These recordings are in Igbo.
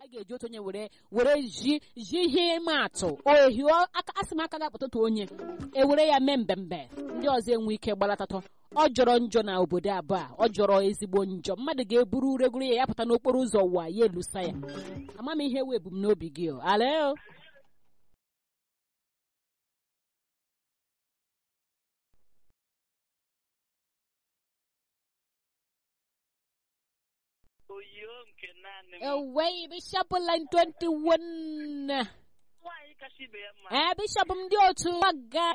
a ga-eji otu onye were were ji ji ihe ịma atụ ohi aka asị m aka ga-akpata otu onye ewere ya mee mbembe ndị ọzọ enwe ike gbalatatọ ọ jọrọ njọ na obodo abụọ a ọ jọrọ ezigbo njọ mmadụ ga-eburu uregoro ya ya pụta n'okporo ụzọ ụwa ya elusa ya ama m ihe wee ebumnobi gị o alo oyiyo nke naanị m ewei bishọp line 21 nwaanyị kacha ibe ya mma ee bishọp m ndị otu gbaga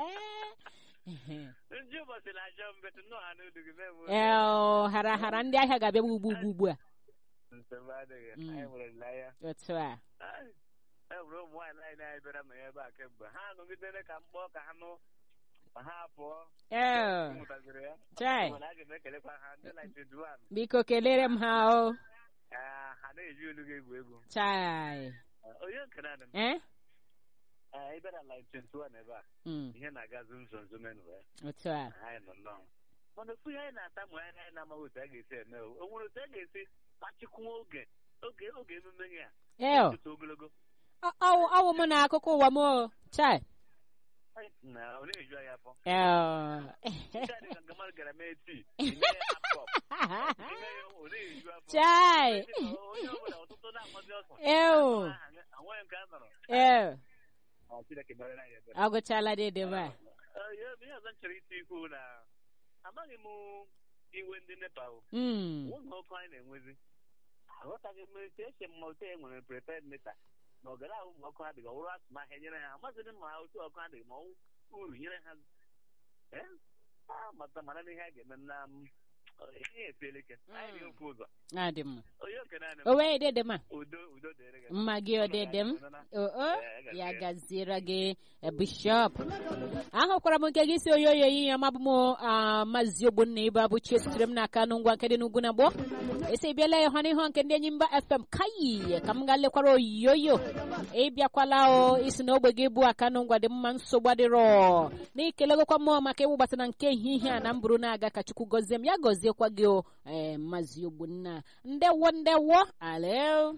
ndị ụbọchị na-ajọ mbetụ nnọọ ha n'odu gị mee ee hara hara ndị ahịa ga-abịa ugbu ugbu ugbu a nsogbu adịghị Mm. anyị nwere nlaya otu a e nwere ụmụ nwaanyị anyị anyị bịara ma ya ebe a kemgbe ha nọgidere ka mkpọ ka ha nụ ma ha pụọ ee mụtaziri ya chai mana a ga m ekelekwa ha ndị na 21 biko kelere m ha o Ah, ha na-eji olu gị egwu egwu chai Ah, onye nke naanị m eh Ah, ị bịara line 21 ebe a Mm, ihe na-aga zum zum zum enwe otu a anyị nọ nnọọ mana ofu ihe anyị na-ata ma anyị anyị na-amaghị otu a ga-esi eme o o nwere otu a ga-esi kpachikwuo oge oge oge emume gị a ee o, tụtụ ogologo ọ- ọwụ ọwụ m na akụkọ ụwa m o chai Ai, na ọ na-eju anyị afọ ee nke a dị ka nke mmadụ gara mee tii ime ya hapkọp ime ya ọ na-eju afọ chai onye ọbụla ọtụtụ na-amazi ọsọ Ew. anweghị nke a nọrọ ee Ọ, Chineke mere anyị ebere agụchala dịdịba Eh, ihe ihe ọzọ m chọrọ iti ikwu na amaghị m iwe ndị nepa o Mm, ụlọ ọkụ anyị na-enwezi aghọtaghị m etu esi m ma otu e nwere prepared mita na ọgara ahụ ma ọkụ adịghị ọwụrụ atụmahịa nyere ha amaghịdị ma otu ọkụ adịghị ma ọwụ uru nyere ha Eh? Ah, mata mara na ihe a ga-eme na m ihe efiela ike anyị dị ofe ụzọ adị m onye oke naanị m o wee dịdị ma udo udo dịrị gị mma gị ọ dịdị m o o ya gaziere gị eh, bishọp ahụkwara m nke gị si oyoyo ihe ọma bụ m ah, maazị ogbonna ibe abụchi esitere m n'aka nụ ngwa nke dị n'ugwu na gboo esi bịala ya hụ n'ihu nke ndị enyi mba fm kayi ka m gaa lekwara oyoyo ịbịakwala o isi na ogbe gị bụ aka nụ ngwa dị mma nsogbu adịrọ na-ekelegokwa m maka ịwụbata na nke ehihie a na mbụrụ na-aga ka chukwu gọzie m ya gọziekwa gị o ee maazị ogbonna ndewo ndewo alo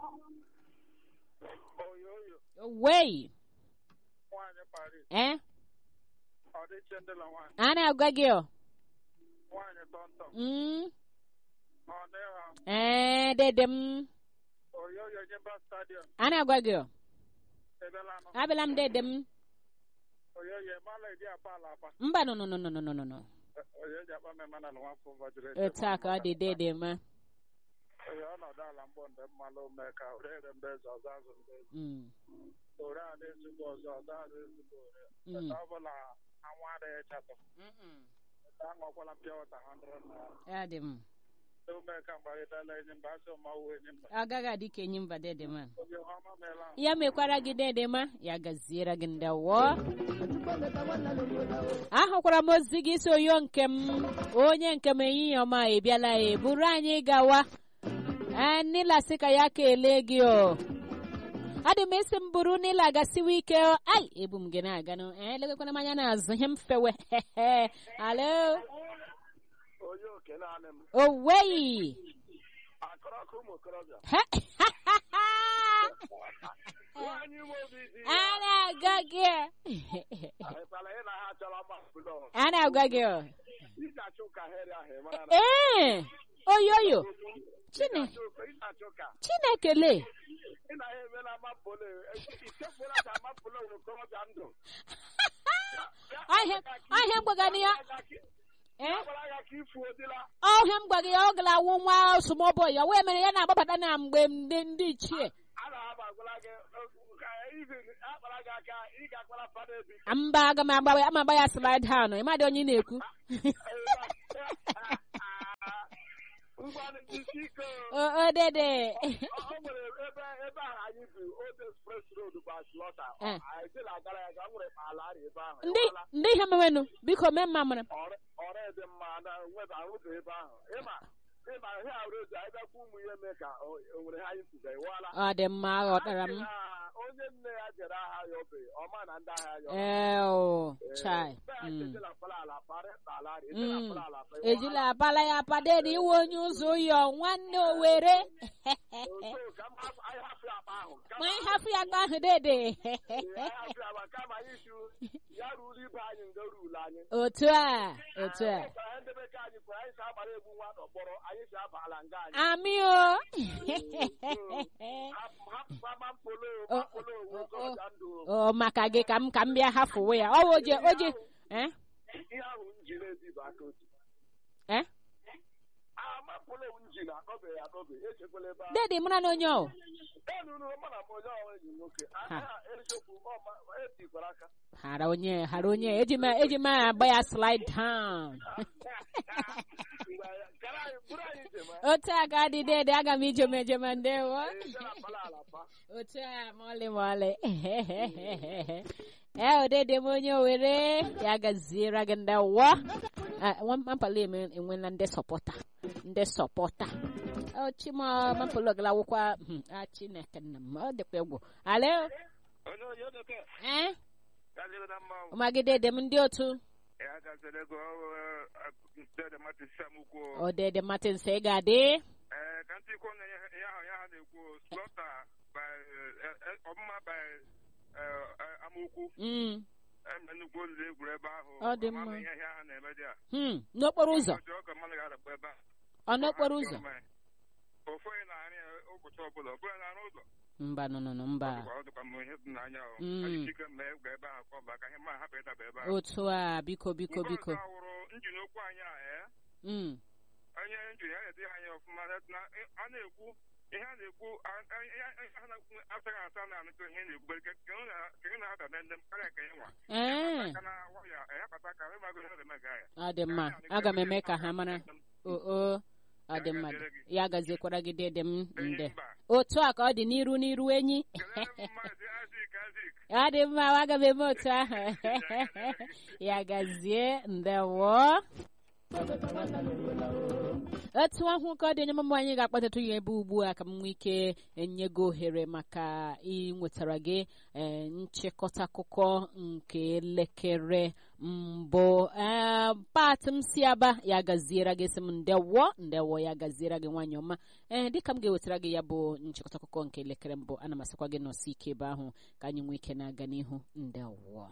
oyoyo wei nwaanyị Paris eh ọ dịche ndị la nwaanyị a na-agwa gị o nwaanyị tọntọm Mm, ọ dịha ee dede m oyoyo nyemba stadiọm a na-agwa gị o ebela nọ abịala m dede m oyoyo mala eji apa ala apa mba nọ nọ nọ nọ nọ nọ nọ oyo eji akpa mmemme na nwafọ vajiri otu a ka ọ dị dede ma oyo ọnọdụ ala mgbọ ndị mmalụ mee ka orere mbe eze ọzọ azụ mbe eze Mm, ore a na-ezigbo ọzọ ọzọ a na-ezigbo ore mm, Eta ọ bụla anwụ adịghị chatọ mm, Eta aṅụkwala mpịa wata 100 naira ya dị m ume ka mgbarịtala enyi mba asị ọmawụ enyi mba ọ gaghị adị ka enyi mba dede ma oge ọma meela ahụ ya mekwara gị dede ma ya gaziere gị ndewo ahụkwara m ozi gị si oyo nke m onye nke m ehihie ọma ebiala ya buru anyị gawa ee nila sị ka ya kelee gị o adị m esi m buru nila gasiwa ike o. ai ebu m gị na-aganụ ee legekwana m anya n'azụ ihe m fewe alo onye oke naanị m oweyi akọrọ ọkụ ụmụ okorobịa a nwaanyị ime obi dị na-agwa gị ahịkwala ị na ha chọrọ mma bụlọ a na-agwa gị o. iji achụ ka heri ahụ ị mara na ee oyoyo Chine- ịchụ ka chineke lee ị na ha emela mapụle ichefula ka mapụle nwere okorobịa ndụ ahịa ahịa mgbagana ya ee gwara ya ka ifu odila ọhịa m gwa gị ya ọ gara awụ nwa osomọbọ ya wee mere ya na-agbabata na mgbe ndị ndị ichie a na-aba agwala gị ka izi akpara gị aka ị ga-akpara fada ebi mba aga m agba ama agba ya slide down ịmadị onye ị na-ekwu ngwanụ isi ike o o dede o nwere ebe ebe ahụ anyị bi old express road bụ aslọta Eh. anyị dị na-agara ya ga nwere ala arị ebe ahụ ndị ndị ihe mewenụ biko mee mma mara ọrụ dị mma na nweba ahụdụ ebe ahụ ịma ịma ihe road abịakwa ụmụ ihe mee ka o o nwere ha anyị kwuga ịwala ọ dị mma aghọtara m onye nne ya jere agha ya obe ọma na ndị agha ya ee o chai Mm. Mm. ejila abala ya apa dede iwe onye ụzọ ụyọ nwanne owere ma ị hafụ ya ka ahụ dede ya hapụ ya ma kama anyị si ya ruru ibe anyị nga ruru anyị otu a otu a Ọ gwara ndị bekee anyị kwere anyị si agbara egbu nwa n'ọkpọrọ anyị si abala nga anyị amị o hapụ hapụ mama mpolo O- mpolo owu o- okorobịa ndụ o maka gị ka m ka m bịa hafụwe ya ọ oje oje eh ihe ahụ njin ezibu aka otu eh ama mpolo owu njin akọbeghị akọbe echekwala ebe ahụ dede mụra na onye o enunu mana m onye ọnwa enyi nwoke aka erichekwu ọma etikwara aka hara onye hara onye eji m eji m agba ya slide down Mgbe anyị- gara anyị buru anyị njem a. otu a ka dị dede aga m ijem ejem ndewo Ee, gara pala ala pa otu a mọlị mọlị ee odede m onye owere ya gaziere gị ndị wọ mampala enwela ndị sọpọta ndị sọpọta chima mampala ogala wụkwa a chineke nna m ọ dịkwa egwu alo onye onye odoke ee gaziri na mmanwụ magide dị m ndị otu ya gaziri ego dede mati samukwu odede martins ị ga-adị ee ka ntị ikwu na ihe ahụ ya ha na-ekwu slọta ọmụma by amaokwu Mm, eme nnukwu olulu egwuru ebe ahụ Ọ dị mma. Ama m ihe ihe ha na-eme dị a hmm, n'okporo ụzọ ọjọọ ka mmadụ ga-adakwa ebe a ọ n'okporo ụzọ ofu onye na-arị ya ụbọchị ọbụla ọ bụla na-arụ ụzọ mba nọ nọ nọ mba ọ dịkwa m ihe dị n'anya ahụ Mm. anyị ike mee egwu ebe ahụ kọba ka ihe mma hapụ ịdaba ebe ahụ otu a biko biko Nke biko ọzọ awụrụ njin okwu anyị a ee Mm, onye njin ya na-ede anya ọfụma na a na-ekwu ihe a na-ekwu a- a- ihe a na-ekwu asaghị asa na anụkọ ihe na-ekwu kenye na-ada na ndị m karịa ka ịnwa ee aka na waya ehapụta ka ịmago ihe na-eme ga ya ọ dị mma aga m eme ka ha mara oo ọ dị mma ya gaziekwara gị dede m nde mba otu a ka ọ dị n'iru n'iru enyi kelere m maazị azik azik ọ dị mma aga m eme otu ahụ ya gazie ndewo otu ahụ ka ọ dị onye mama anyị ga-akpọtatụ ya ebe ugbu a ka m nwee ike enye gị ohere maka ịnwetara gị ee, nchịkọta akụkọ nke elekere mbụ ee pat m si aba ya gaziere gị sị m ndewo ndewo ya gaziere gị nwanyị ọma ee dịka m ga-ewetara gị ya bụ nchịkọta akụkọ nke elekere mbụ ana m asịkwa gị nọsi ike ebe ahụ ka anyị nwee ike na-aga n'ihu ndewo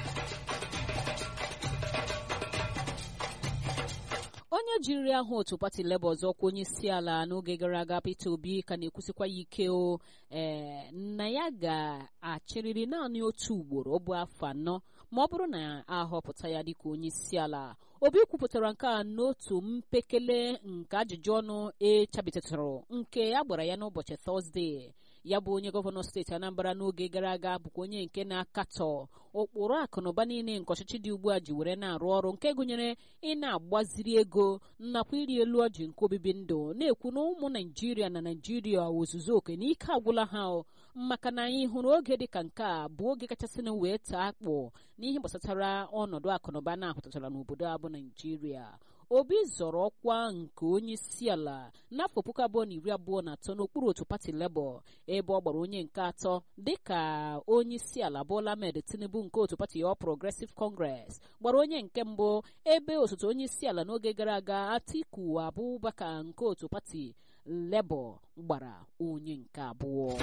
onye jiri aha otu pati leba ọzọ kwa onye isi ala n'oge gara aga peter obi ka na-ekwusikwa ya ike o ee na ya ga-achịrịrị naanị otu ugboro ọ bụ afọ anọ ma ọ bụrụ na ahọpụta ya dịka onye isi ala obi kwupụtara nke a n'otu mpekele nke ajụjụ ọnụ echabitatụrụ nke a gbara ya n'ụbọchị tọzdee ya bụ onye gọvanọ steeti anambra n'oge gara aga bụkwa onye nke na-akatọ ụkpụrụ akụnụba niile nke ọchịchị dị ugbu a ji were na-arụ ọrụ nke gụnyere ị na-agbaziri ego nakwa iri elu ọjị nke obibi ndụ na-ekwu na ụmụ naijiria na naijiria ozuzu oke na ike agwụla ha o maka na anyị hụrụ oge dịka nke a bụ oge kachasịnụ wee taa akpụ n'ihe gbasatara ọnọdụ akụnụba na-ahụtatara n'obodo a bụ naijiria obi zọrọ ọkwa nke onye isi ala n'afọ puku abụọ na iri abụọ na atọ n'okpuru otu pati lebọ ebe ọ gbara onye nke atọ dịka onye isi ala Bola Ahmed Tinubu nke otu pati All Progressive Congress gbara onye nke mbụ ebe osote onye isi ala n'oge gara aga Atiku Abubakar nke otu pati lebọ gbara onye nke abụọ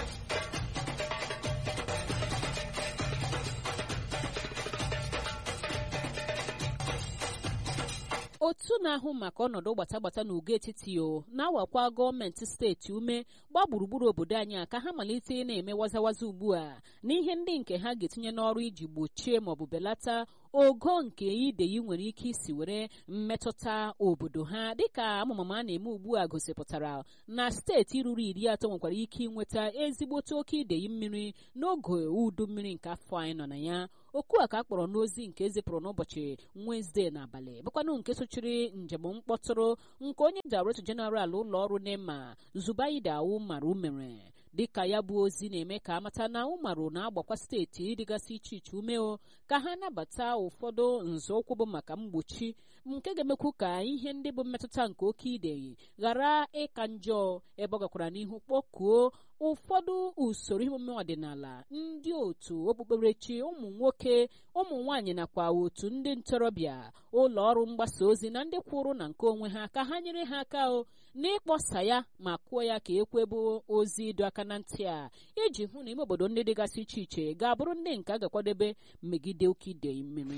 otu na-ahụ maka ọnọdụ gbatagbata na ugo etiti o na-awakwa gọọmenti steeti ume gbaa gburugburu obodo anyị a ka ha malite ị na-eme wazawaza ugbu a n'ihe ndị nke ha ga-etinye n'ọrụ iji gbochie maọbụ belata ogo nke ideyi nwere ike isi were mmetụta obodo ha dịka amụmama a na-eme ugbu a gosipụtara na steeti ruru iri atọ nwekwara ike ịnweta ezigbote oke ideyi mmiri n'oge udu mmiri nke afọ anyị nọ na ya okwu a ka a kpọrọ n'ozi nke ezipụrụ n'ụbọchị Wenezdee n'abalị bụkwanụ nke sochiri njem mkpọtụrụ nke onye Director General ụlọ ọrụ NEMA Zubaida Umaru mere dịka ya bụ ozi na-eme ka amata na Umaru na-agbakwa steeti dịgasị iche iche umeo ka ha nabata ụfọdụ nzọụkwụ bụ maka mgbochi nke ga-emekwu ka ihe ndị bụ mmetụta nke oke ideyi ghara ịka njọ ebe ọ gakwara n'ihu kpọkuo ụfọdụ usoro emume ọdịnala ndị otu okpukperechi ụmụ nwoke ụmụ nwaanyị nakwa otu ndị ntorobịa ụlọ ọrụ mgbasa ozi na ndị kwụrụ na nke onwe ha ka ha nyere ha aka o n'ịkpọsa ya ma kwuo ya ka ekwebụ ozi ịdọ aka na ntị a iji hụ na ime obodo ndị dịgasị iche iche ga-abụrụ ndị nke a ga-akwadebe megide oke idei mmiri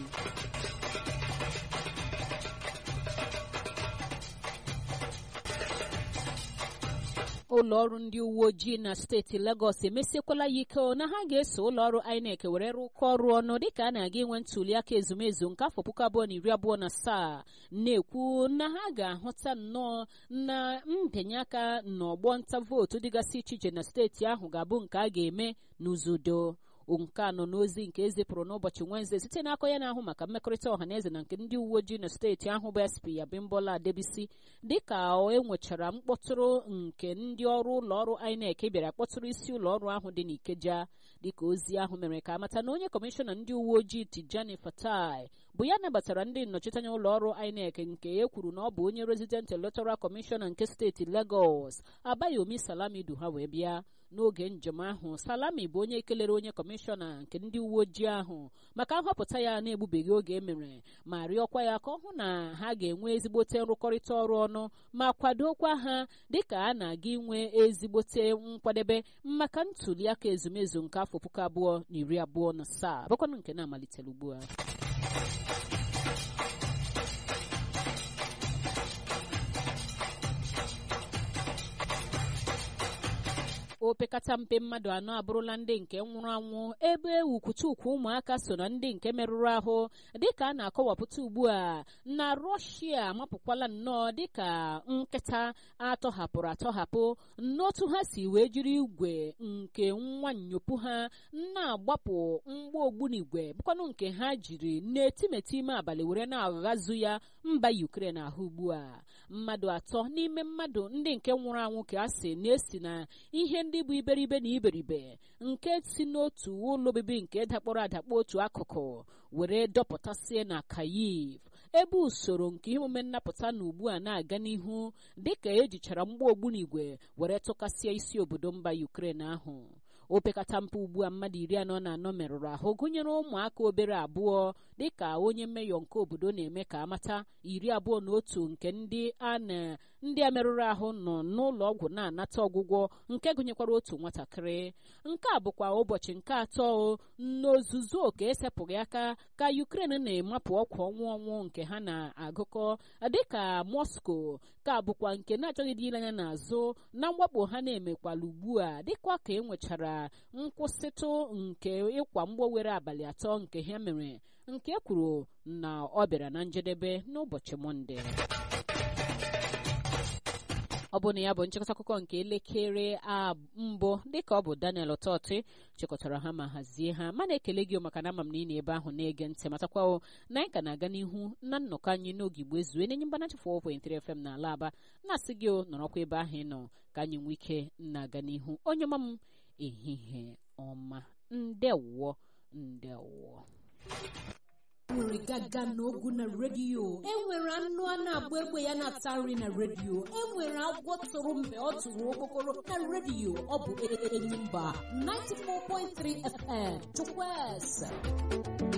ụlọ ọrụ ndị uwe ojii na steeti Lagos emesiekwala ya ike na ha ga-eso ụlọ ọrụ INEC were rụkọ ọrụ ọnụ dịka a na-aga inwe ntuli aka ezumezu nke afọ puku abụọ na iri abụọ na asaa na-ekwu na ha ga-ahụta nnọọ na mbinye aka n'ọgbọ nta vootu dịgasị iche iche na steeti ahụ ga-abụ nke a ga-eme n'uzudo nke a nọ n'ozi nke ezipụrụ n'ụbọchị Wenezdee site n'aka ya na-ahụ maka mmekọrịta ọhaneze na nke ndị uwe ojii na steeti ahụ bụ SP Abimbola Adebisi dịka e nwechara mkpọtụrụ nke ndị ọrụ ụlọ ọrụ INEC bịara kpọtụrụ isi ụlọ ọrụ ahụ dị n'Ikeja dịka ozi ahụ mere ka amata na onye kọmishọna ndị uwe ojii Tijani Fatai bụ ya nabatara ndị nnọchiteanya ụlọ ọrụ INEC nke e kwuru na ọ bụ onye resident electoral kọmishọna nke steeti Lagos Abayomi Salami du ha wee bịa n'oge njem ahụ salami bụ onye kelere onye kọmishọna nke ndị uwe ojii ahụ maka nhọpụta ya na-egbubeghị oge emere ma rịọkwa ya ka ọ hụ na ha ga-enwe ezigbote nrụkọrịta ọrụ ọnụ ma kwadokwa ha dịka a na-aga inwe ezigbote nkwadebe maka ntuli aka ezumezu nke afọ puku abụọ na iri abụọ na asaa bụkwanụ nke na-amalitere ugbu a opekata mpe mmadụ anọ abụrụla ndị nke nwụrụ anwụ ebe ukwuchukwu ụmụaka so na ndị nke merụrụ ahụ dịka a na-akọwapụta ugbu a na rọshia amapụkwala nnọọ dịka nkịta atọhapụrụ atọhapụ n'otu ha si wee jiri igwe nke nwa nnyopụ ha na-agbapụ mgba ogbunigwe bụkwanụ nke ha jiri n'etimeti ime abalị were na-aghazu ya mba Ukraine ahụ ugbu a mmadụ atọ n'ime mmadụ ndị nke nwụrụ anwụ ka a sị na-esi na ihe ndị bụ iberibe na iberibe nke si n'otu ụlọ obibi nke dakpọrọ adakpọ otu akụkụ were dọpụtasịa na Kyiv ebe usoro nke ihe omume nnapụta na ugbu a na-aga n'ihu dịka ejichara mgba ogbunigwe were tụkasịa isi obodo mba Ukraine ahụ opekata mpe ugbu a mmadụ iri anọ na anọ merụrụ ahụ gụnyere ụmụaka obere abụọ dịka onye mmeyọ nke obodo na-eme ka amata iri abụọ na otu nke ndị a na ndị a merụrụ ahụ nọ n'ụlọ ọgwụ na-anata ọgwụgwọ nke gụnyekwara otu nwatakịrị nke a bụkwa ụbọchị nke atọ n'ozuzu oke esepụghị aka ka Ukraine na-emapụ ọkwa ọnwụ ọnwụ nke ha na-agụkọ dịka Moscow ka bụkwa nke na-achọghị dị ile anya n'azụ na mwakpo ha na-emekwala ugbu a dịkwa ka e nwechara nkwụsịtụ nke ịkwa mgbọ were abalị atọ nke ha mere nke kwuru na ọ bịara na njedebe n'ụbọchị Mọnde ọ bụ na ya bụ nchịkọta akụkọ nke elekere mbụ dịka ọ bụ Daniel Ọtọtị chịkọtara ha ma hazie ha mana ekele gị maka na ama m na ị na-ebe ahụ na-ege ntị matakwa na anyị ka na-aga n'ihu na nnọkọ anyị n'oge igbo ezue na-enye mgbanachi 4.3 FM na ala aba na-asị gị nọrọkwa ebe ahụ ị nọ ka anyị nwee ike na-aga n'ihu onye ọma m ehihie ọma ndewọ ndewọ enwere gaga n'ogu na redio enwere anụ a na-agba egbe ya na-ata nri na redio enwere agwọ tụrụ mgbe ọ tụrụ okpokoro na redio ọ bụ Enyimba 94.3 FM Chukwueze